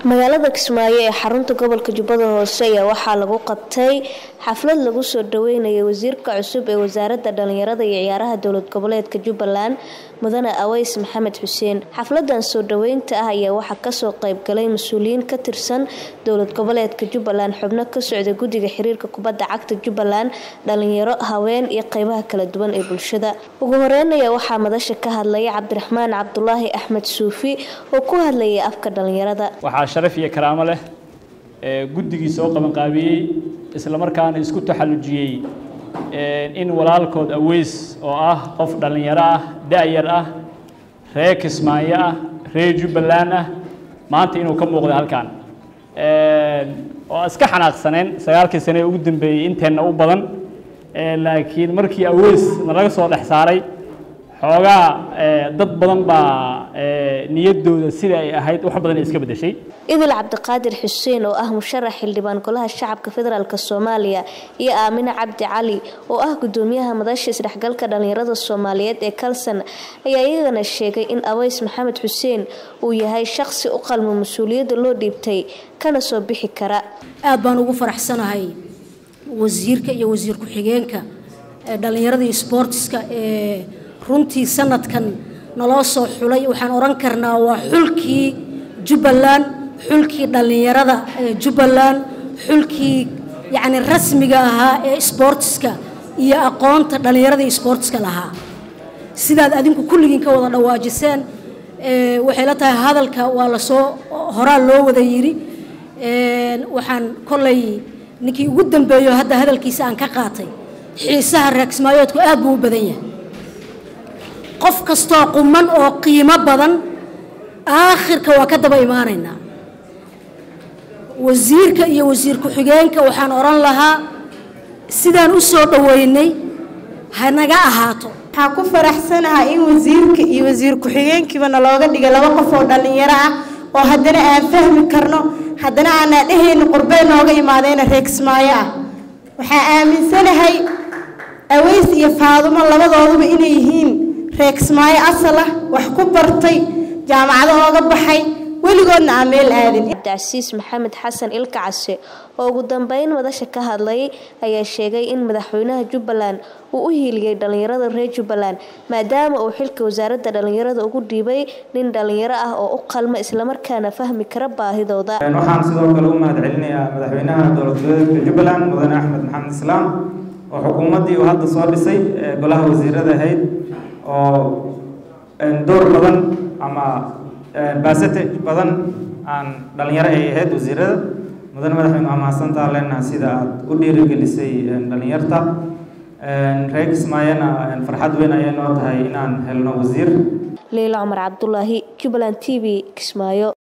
magaalada kismaayo ee xarunta gobolka jubbada hoose ayaa waxaa lagu qabtay xaflad lagu soo dhaweynaya wasiirka cusub ee wasaaradda dhalinyarada iyo ciyaaraha dowlad goboleedka jubbaland mudane aweys maxamed xuseen xafladan soo dhaweynta ah ayaa waxaa kasoo qeybgalay mas-uuliyiin ka tirsan dowlad goboleedka jubbaland xubno ka socda guddiga xiriirka kubadda cagta jubbaland dhalinyaro haween iyo qeybaha kala duwan ee bulshada ugu horeyn ayaa waxaa madasha ka hadlaya cabdiraxmaan cabdulaahi axmed suufi oo ku hadlayay afka dhalinyarada waxaa sharaf iyo karaamo leh ee guddigii soo qabanqaabiyey isla markaana isku taxallujiyey in walaalkood aweys oo ah qof dhallinyaro ah da-yar ah reer kismaayo ah reer jubbaland ah maanta inuu ka muuqda halkan oo iska xanaaqsaneen sagaalkii sane ee ugu dambeeyey inteenna u badan laakiin markii aweys nalaga soo dhex saaray xoogaa dad badan baa niyaddooda sida ay ahayd wax badan ay iska beddeshay idil cabdiqaadir xuseen oo ah musharax xildhibaan golaha shacabka federaalk soomaaliya iyo aamine cabdi cali oo ah gudoomiyaha madasha isdhexgalka dhalinyarada soomaaliyeed ee kalsan ayaa iyagana sheegay in aweys maxamed xuseen uu yahay shaqsi u qalmo mas-uuliyadda loo dhiibtay kana soo bixi kara aad baan ugu faraxsanahay wasiirka iyo wasiir ku-xigeenka dhalinyarada iyo sboortiska ee runtii sanadkan naloo soo xulay waxaan odhan karnaa waa xulkii jubbaland xulkii dhallinyarada ee jubbaland xulkii yacni rasmiga ahaa ee sboortiska iyo aqoonta dhallinyarada iyo sboortiska lahaa sidaad adinku kulligiin ka wada dhawaajiseen waxay la tahay hadalka waa lasoo horaa loo wada yidhi waxaan kollay ninkii ugu dambeeyo hadda hadalkiisa aan ka qaatay xiisaha reegsmaayoodku aad buu u badan yahay qof kastoo quman oo qiimo badan aakhirka waa ka daba imaanaynaa wasiirka iyo wasiir ku-xigeenka waxaan odhan lahaa sidaan u soo dhoweynay hanaga ahaato waxaan ku faraxsanaha in wasiirka iyo wasiir ku-xigeenkiiba nalooga dhiga laba qof oo dhallinyaro ah oo haddana aan fahmi karno haddana aanaa dhehayna qurbey nooga imaadeena reegsmaayo ah waxaan aaminsanahay aweys iyo faadumo labadooduba inay yihiin reegsmaayo asal ah wax ku bartay jaamacado ooga baxay weligoodna aan meel aadin cabdicasiis maxamed xasan ilka case oo ugu dambeyn madasha ka hadlay ayaa sheegay in madaxweynaha jubbaland uu u hiiliyey dhalinyarada reer jubbaland maadaama uu xilka wasaaradda dhalinyarada ugu dhiibay nin dhalinyaro ah oo u qalma islamarkaana fahmi kara baahidooda waxaan sidoo kale u mahad celinayaa madaxweynaha dowlad goboleedka jubbaland mudane axmed maxamed islaam oo xukuumaddii uu hadda soo dhisay golaha wasiirada ahayd oo door badan ama basatage badan aan dhalinyaro ay ahayd wasiirada mudane madaxweyne waa mahadsantaa leenaha sida aada u dhiirigelisay dhalinyarta reer kismaayana farxad weyn ayay noo tahay inaan helno wasiir liila cumar cabdulaahi jubbaland t v kismaayo